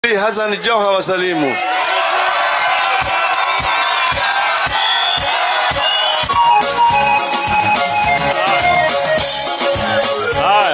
Hassan Joha wasalimu. Haya,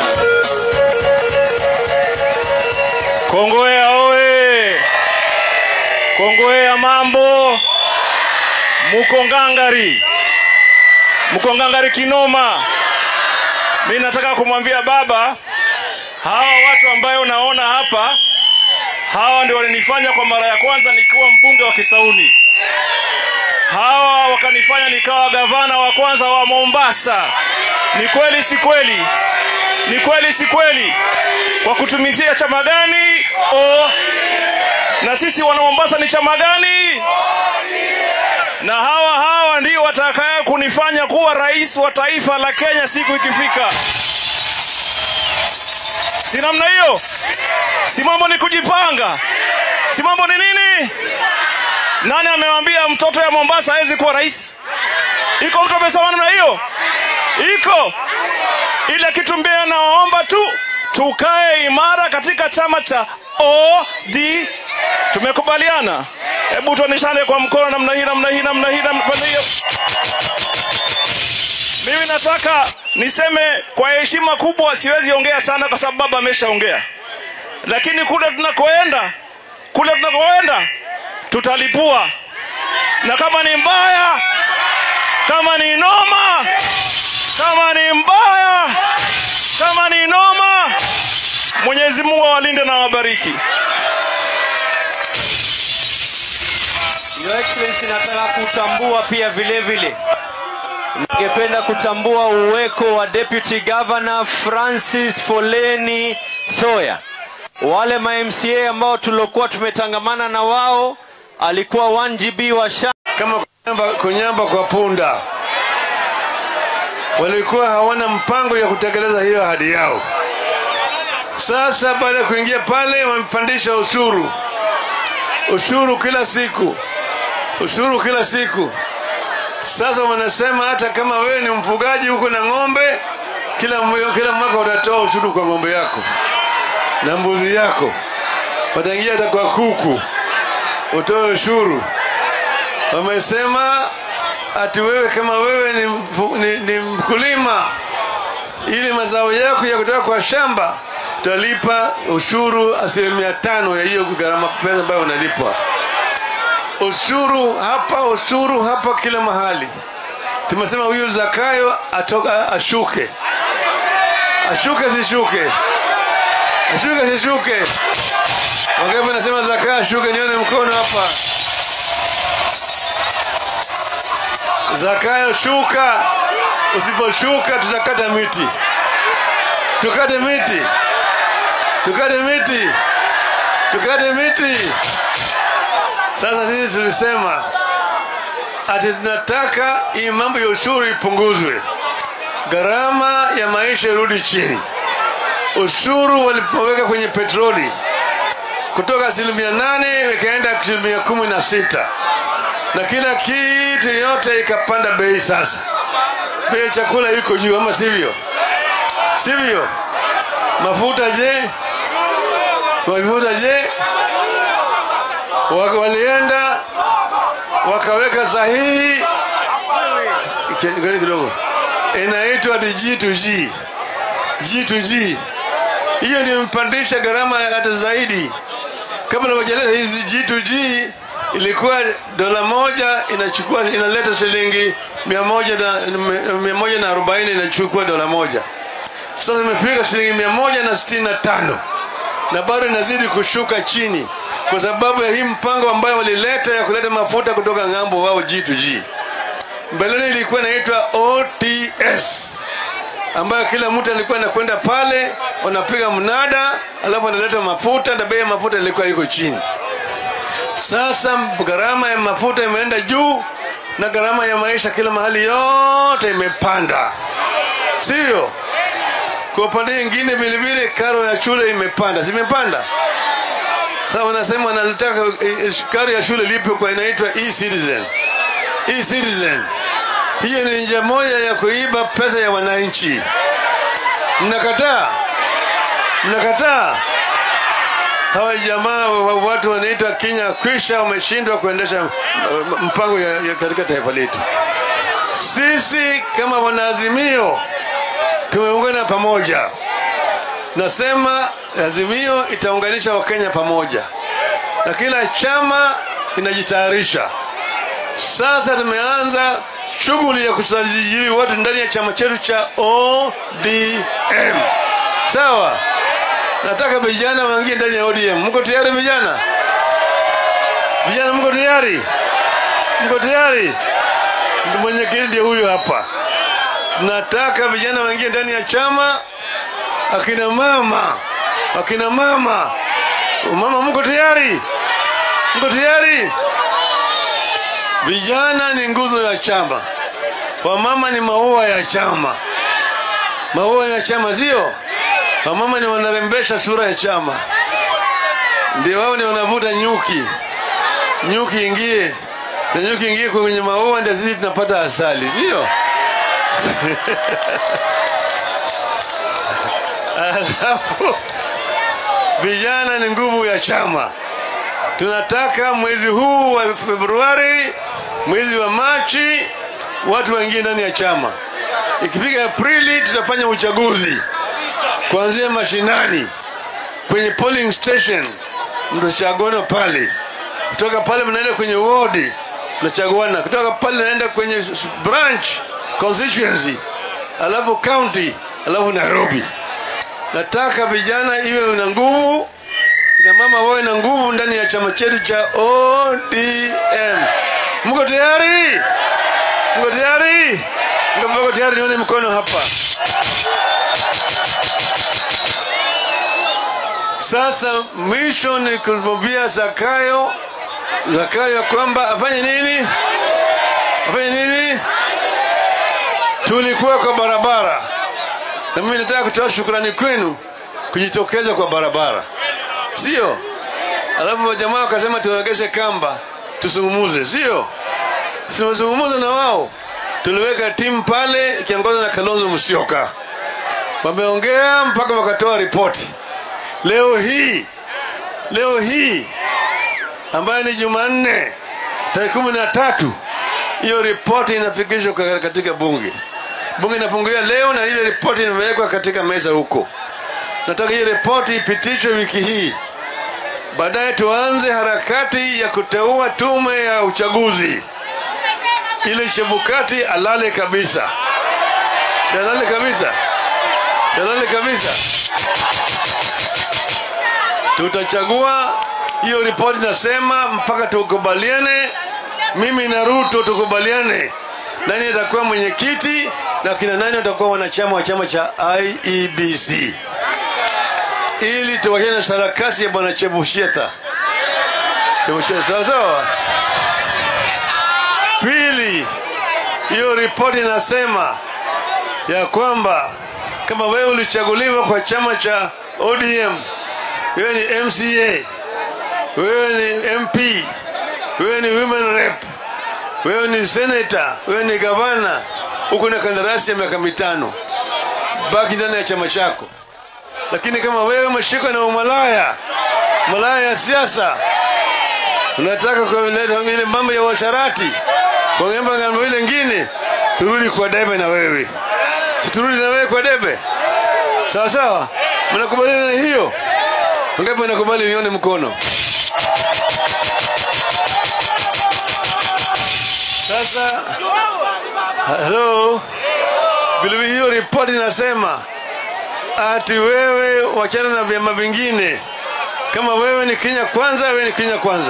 Kongowea oye! Kongowea mambo, muko ngangari, muko ngangari kinoma. Mi nataka kumwambia baba, hawa watu ambayo unaona hapa, hawa ndio walinifanya kwa mara ya kwanza nikiwa mbunge wa Kisauni. Hawa wakanifanya nikawa gavana wa kwanza wa Mombasa. Ni kweli si kweli? Ni kweli si kweli? Kwa kutumikia chama gani? O, na sisi wana Mombasa ni chama gani? Na hawa hawa ndio watakaye kunifanya kuwa rais wa taifa la Kenya siku ikifika. Si namna hiyo? Si mambo ni kujipanga? Si mambo ni nini? Nani amewambia mtoto ya Mombasa hawezi kuwa rais? Iko mtu amesema namna hiyo? Iko ile kitu mbaya, nawaomba tu tukae imara katika chama cha OD. Tumekubaliana? Hebu tuoneshane kwa mkono namna hii, namna hii, namna hii, namna hiyo. Mimi nataka niseme kwa heshima kubwa, siwezi ongea sana kwa sababu baba ameshaongea, lakini kule tunakoenda, kule tunakoenda tutalipua, na kama ni mbaya, kama ni noma, kama ni mbaya, kama ni noma, Mwenyezi Mungu awalinde na awabariki. Your Excellency, nataka kutambua pia vile vile, ningependa kutambua uweko wa Deputy Governor Francis Foleni Thoya. Wale ma MCA ambao tuliokuwa tumetangamana na wao, alikuwa 1GB wa sha Kama kunyamba, kunyamba kwa punda, walikuwa hawana mpango ya kutekeleza hiyo ahadi yao. Sasa baada ya kuingia pale, wamepandisha ushuru, ushuru kila siku, ushuru kila siku. Sasa wanasema hata kama wewe ni mfugaji huko na ng'ombe, kila, mwe- kila mwaka utatoa ushuru kwa ng'ombe yako na mbuzi yako, wataingia hata kwa kuku utoe ushuru. Wamesema ati wewe kama wewe ni, mfu- ni, ni mkulima, ili mazao yako ya kutoka kwa shamba utalipa ushuru asilimia tano ya hiyo gharama pesa ambayo unalipwa. Ushuru hapa, ushuru hapa, kila mahali. Tumesema huyu Zakayo atoka ashuke, ashuke sishuke, ashuke sishuke. Wangapi nasema Zakayo ashuke? Nione mkono hapa. Zakayo shuka, usiposhuka tutakata miti, tukate miti, tukate miti, tukate miti. Sasa sisi tulisema ati tunataka hii mambo ya ushuru ipunguzwe, gharama ya maisha irudi chini. Ushuru walipoweka kwenye petroli kutoka asilimia nane ikaenda asilimia kumi na sita na kila kitu yote ikapanda bei. Sasa bei ya chakula iko juu, ama sivyo? Sivyo? Mafuta je? Mafuta je? Waka- Walienda wakaweka sahihi Ki- kidogo, inaitwa ati G2G, G2G. Hiyo ndio imepandisha gharama hata zaidi. Kabla hawajaleta hizi G2G ilikuwa dola moja inachukua inaleta shilingi mia moja na mia moja na arobaini inachukua dola moja. Sasa imefika shilingi mia moja na sitini na tano na bado inazidi kushuka chini kwa sababu ya hii mpango ambayo walileta ya kuleta mafuta kutoka ng'ambo wao G2G. Mbeleni ilikuwa inaitwa OTS ambayo kila mtu alikuwa anakwenda pale wanapiga mnada, alafu analeta mafuta na bei ya mafuta ilikuwa iko chini. Sasa gharama ya mafuta imeenda juu na gharama ya maisha kila mahali yote imepanda, sio? Kwa upande mwingine vilevile karo ya shule imepanda, zimepanda. Sasa wanasema wanataka eh, karo ya shule lipe kwa inaitwa e-citizen. E-citizen hiyo ni njia moja ya kuiba pesa ya wananchi. Mnakataa? Mnakataa? hawa jamaa wa- watu wanaitwa Kenya kwisha wameshindwa kuendesha uh, mpango ya, ya katika taifa letu. Sisi kama wanaazimio tumeungana pamoja. Nasema azimio itaunganisha Wakenya pamoja, na kila chama inajitayarisha. Sasa tumeanza shughuli ya kusajili watu ndani ya chama chetu cha ODM. Sawa, nataka vijana waingie ndani ya ODM. Mko tayari vijana? Vijana mko tayari? Mko tayari? Ndio Mwenyekiti ndiye huyu hapa. Nataka vijana waingie ndani ya chama, akina mama, akina mama, mama, mko tayari? Mko tayari? Vijana ni nguzo ya chama, wamama ni maua ya chama. Maua ya chama sio? Wamama ni wanarembesha sura ya chama, ndio wao ni wanavuta nyuki, nyuki ingie na nyuki ingie kwenye maua, ndio sisi tunapata asali, sio? Alafu vijana ni nguvu ya chama. Tunataka mwezi huu wa Februari, mwezi wa Machi, watu waingie ndani ya chama. Ikifika Aprili, tutafanya uchaguzi kuanzia mashinani kwenye polling station, mtachaguana pale. Kutoka pale mnaenda kwenye ward, mnachaguana. Kutoka pale naenda kwenye s- branch constituency, alafu county, alafu Nairobi. Nataka vijana iwe na nguvu, kina mama wawe na nguvu ndani ya chama chetu cha ODM. Mko tayari? Mko tayari? Mko tayari? Nione mkono hapa. Sasa mwisho ni kumwambia Zakayo, Zakayo ya kwamba afanye nini? Afanye nini? Tulikuwa kwa barabara, na mimi nataka kutoa shukrani kwenu kujitokeza kwa barabara, sio? Alafu jamaa wakasema tuwegeshe kamba tusungumuze, sio? Simezungumuza na wao, tuliweka timu pale ikiongozwa na Kalonzo Musyoka, wameongea mpaka wakatoa ripoti. Leo hii leo hii ambayo ni Jumanne tarehe kumi na tatu hiyo ripoti inafikishwa ka- katika bunge. Bunge inafunguliwa leo na ile ripoti imewekwa katika meza huko. Nataka hiyo ripoti ipitishwe wiki hii, baadaye tuanze harakati ya kuteua tume ya uchaguzi ili Chebukati alale kabisa, Si alale kabisa, Si alale kabisa. Tutachagua hiyo ripoti, nasema mpaka tukubaliane, mimi na Ruto tukubaliane nani atakuwa mwenyekiti na kina nani watakuwa wanachama wa chama cha IEBC ili tuwachane na sarakasi ya bwana Chebushetha. Chebushetha, sawa sawa. Pili, hiyo ripoti inasema ya kwamba kama wewe ulichaguliwa kwa chama cha ODM, wewe ni MCA, wewe ni MP, wewe ni women rep, wewe ni senator, wewe ni gavana, uko na kandarasi ya miaka mitano, baki ndani ya chama chako. Lakini kama wewe umeshikwa na umalaya, malaya ya siasa, unataka kuleta ile mambo ya washarati, kwa mambo ile ingine, turudi kwa debe na wewe, si turudi na wewe kwa debe, sawa sawa? Mnakubaliana na hiyo? Ngapi mnakubali? Nione mkono. Sasa halo, vilevile hiyo ripoti inasema ati wewe wachana na vyama vingine. Kama wewe ni Kenya kwanza, wewe ni Kenya kwanza.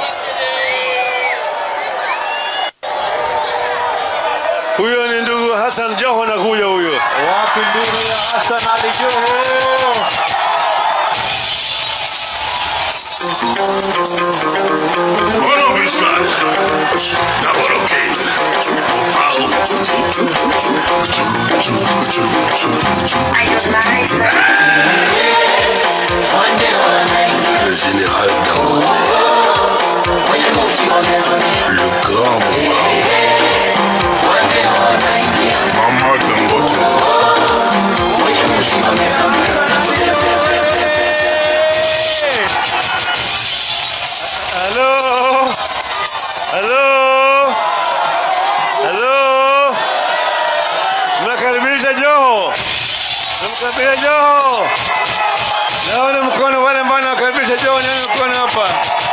Huyo ni ndugu Hassan Joho na kuja huyo. Wapi ndugu ya Hassan Ali Joho? Bueno, business. Double okay. Le général Dangote. Le grand Mama Dangote. Halo, halo, halo, mnakaribisha Joho, mnakaribisha Joho. Naona mkono wale ambao nakaribisha Joho, nyanyua mkono hapa.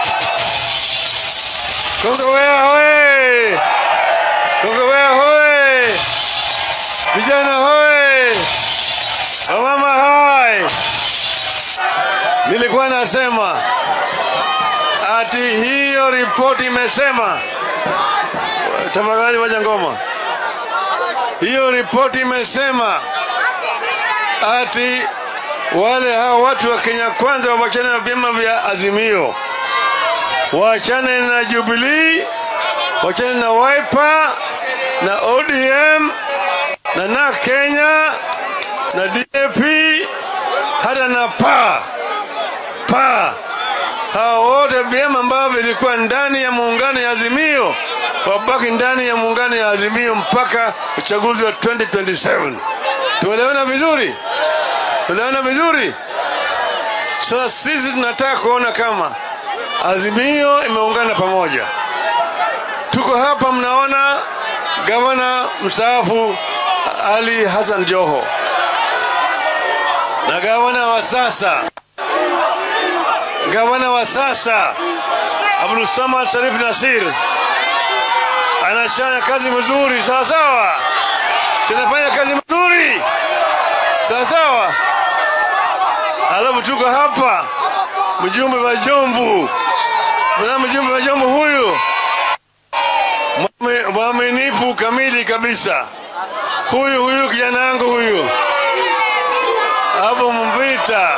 Kongowea hoye! Kongowea hoye! Vijana hoye! Wamama hai! Nilikuwa nasema ati hiyo ripoti imesema, tafadhali wacha ngoma. Hiyo ripoti imesema ati wale hao watu wa Kenya Kwanza wawachane na vyama vya Azimio, waachane na Jubilee, waachane na Wiper na ODM na na Kenya na DAP hata na PA PA hao wote vyama ambavyo vilikuwa ndani ya muungano ya Azimio wabaki ndani ya muungano ya Azimio mpaka uchaguzi wa 2027. Tuelewana vizuri? Tuelewana vizuri? Sasa sisi tunataka kuona kama Azimio imeungana pamoja. Tuko hapa, mnaona gavana mstaafu Ali Hassan Joho na gavana wa sasa gavana wa sasa Abdul Samad Sharif Nasir anafanya kazi mzuri, sawa sawa, sinafanya kazi mzuri, sawa sawa. Alafu tuko hapa mjumbe wa Jomvu, mna mjumbe wa Jomvu huyu Mwame- mwaminifu kamili kabisa, huyu huyu kijana wangu huyu hapo Mvita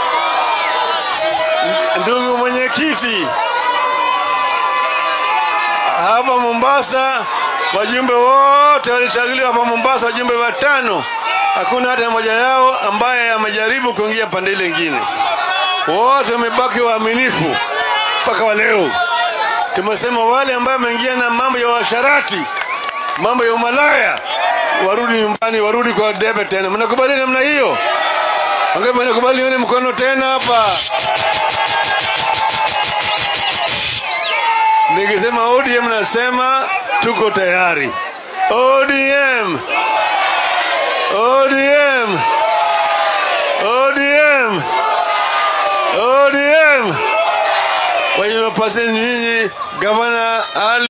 ndugu mwenyekiti hapa Mombasa, wajumbe wote walichaguliwa hapa Mombasa, wajumbe watano, hakuna hata mmoja yao ambaye amejaribu kuingia pande ile ingine. Wote wamebaki waaminifu mpaka wa leo. Tumesema wale ambao wameingia na mambo ya washarati, mambo ya umalaya, warudi nyumbani, warudi kwa debe tena. Mnakubali namna hiyo? Wangapi wanakubali? Nione mkono tena hapa. Nikisema ODM nasema tuko tayari. ODM, ODM, ODM, ODM. Kwa hiyo napaseni nyinyi gavana Ali